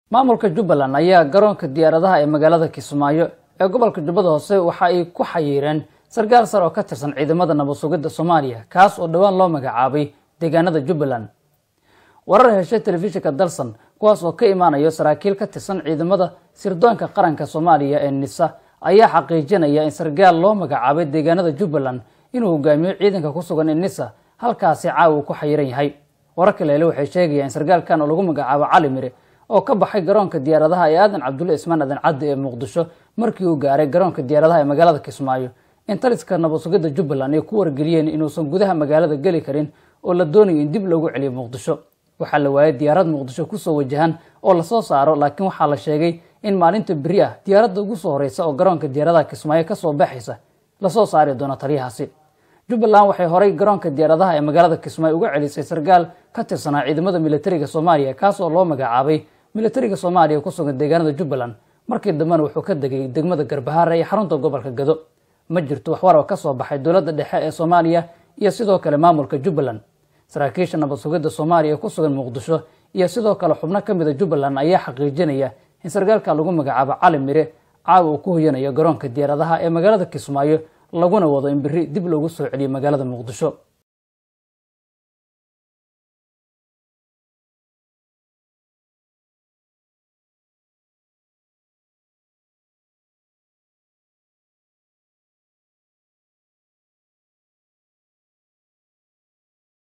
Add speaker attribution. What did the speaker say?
Speaker 1: maamulka jubbaland ayaa garoonka diyaaradaha ee magaalada kismaayo ee gobolka jubbada hoose waxa ay ku xayiireen sarkaal sar oo ka tirsan ciidamada nabad sugidda soomaaliya kaas oo dhowaan loo magacaabay deegaanada jubbaland warar heshay telefishinka dalsan kuwaas oo ka imaanayo saraakiil ka tirsan ciidamada sirdoonka qaranka soomaaliya ee nisa ayaa xaqiijinaya in sarkaal loo magacaabay deegaanada jubbaland inuu hogaamiyo ciidanka ku sugan ee nisa halkaasi caawa uu ku xayiran yahay wararka leele waxay sheegayaan in sarkaalkan oo lagu magacaabo cali mire oo ka baxay garoonka diyaaradaha ee aadan cabdulle ismaan aadan caddi ee muqdisho markii uu gaaray garoonka diyaaradaha ee magaalada kismaayo in taliska nabad sugidda jubbaland ay ku wargeliyeen inuusan gudaha magaalada geli karin oo la doonayo in dib loogu celiyo muqdisho waxaa la waayay diyaarad muqdisho kusoo wajahan oo lasoo saaro laakiin waxaa la sheegay in maalinta beri ah diyaaradda ugu soo horeysa oo garoonka diyaaradaha kismaayo kasoo baxaysa lasoo saari doono taliyahaasi jubbaland waxay horay garoonka diyaaradaha ee magaalada kismaayo uga celisay sarkaal ka tirsanaa ciidamada militariga soomaaliya kaas oo loo magacaabay militariga soomaaliya ku sugan deegaanada jubbaland markii dambena wuxuu ka degay degmada garbahaare ee xarunta gobolka gado ma jirto waxwar oo ka soo baxay dowladda dhexe ee soomaaliya iyo sidoo kale maamulka jubbaland saraakiisha nabad sugidda soomaaliya ee ku sugan muqdisho iyo sidoo kale xubno ka mida jubbaland ayaa xaqiijinaya in sarkaalka lagu magacaabo cali mire caawa uu ku hoyanayo garoonka diyaaradaha ee magaalada kismaayo laguna wado in beri dib loogu soo celiyo magaalada muqdisho